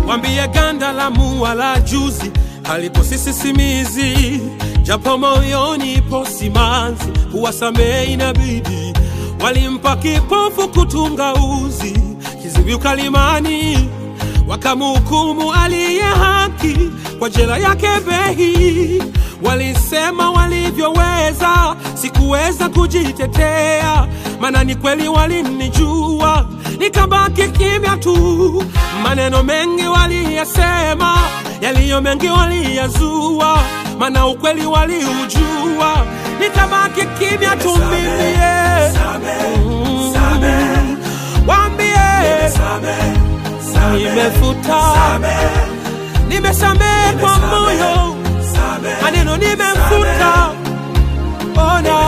wambie ganda la mua la juzi halipo sisimizi, japo moyoni ipo simanzi, kuwasamehe inabidi. Walimpa kipofu kutunga uzi, kiziwi ukalimani, wakamhukumu aliye haki kwa jela yake Behi. Walisema walivyoweza, sikuweza kujitetea, maana ni kweli walinijua, nikabaki kimya tu. Maneno mengi waliyasema, yaliyo mengi waliyazua, maana ukweli waliujua, nikabaki kimya tu mimi. yeah. Mm. Waambie nimefuta, nimesamehe kwa moyo, maneno nimefuta, ona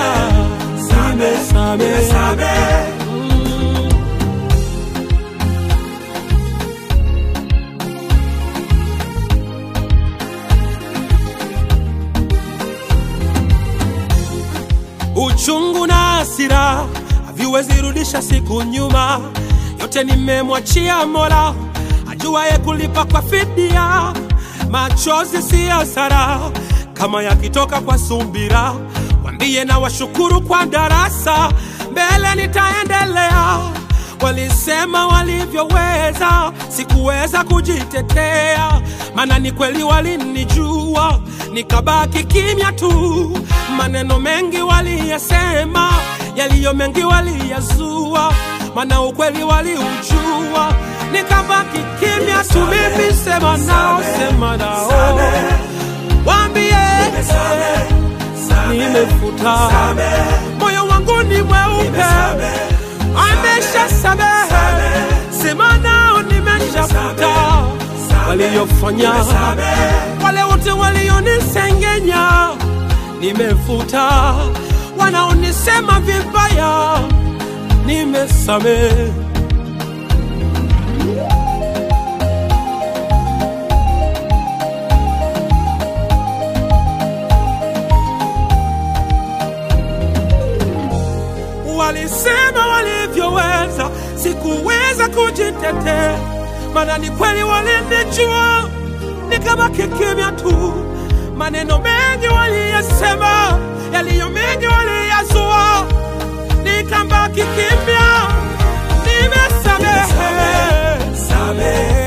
nimesamehe. Mm. Uchungu na hasira haviwezi rudisha siku nyuma, yote nimemwachia Mola ajuaye kulipa kwa fidia. Machozi si hasara kama yakitoka kwa sumbira, wambie na washukuru kwa darasa, mbele nitaendelea. Walisema walivyoweza, sikuweza kujitetea, maana ni kweli walinijua, nikabaki kimya tu. Maneno mengi waliyasema, yaliyo mengi waliyazua, maana ukweli waliujua, nikabaki kimya tu. Mimi sema nao, sema nao, waambie nimefuta, moyo wangu ni mweupe amesha samehe, sema nao nimeshafuta waliyofanya, wale wote walionisengenya nimefuta, wanaonisema vibaya nimesamehe. Walisema walivyoweza, sikuweza kujitetea, maana ni kweli walinijua, nikabaki kimya tu. Maneno mengi waliyasema, yaliyo mengi waliyazua, nikabaki kimya, nimesamehe.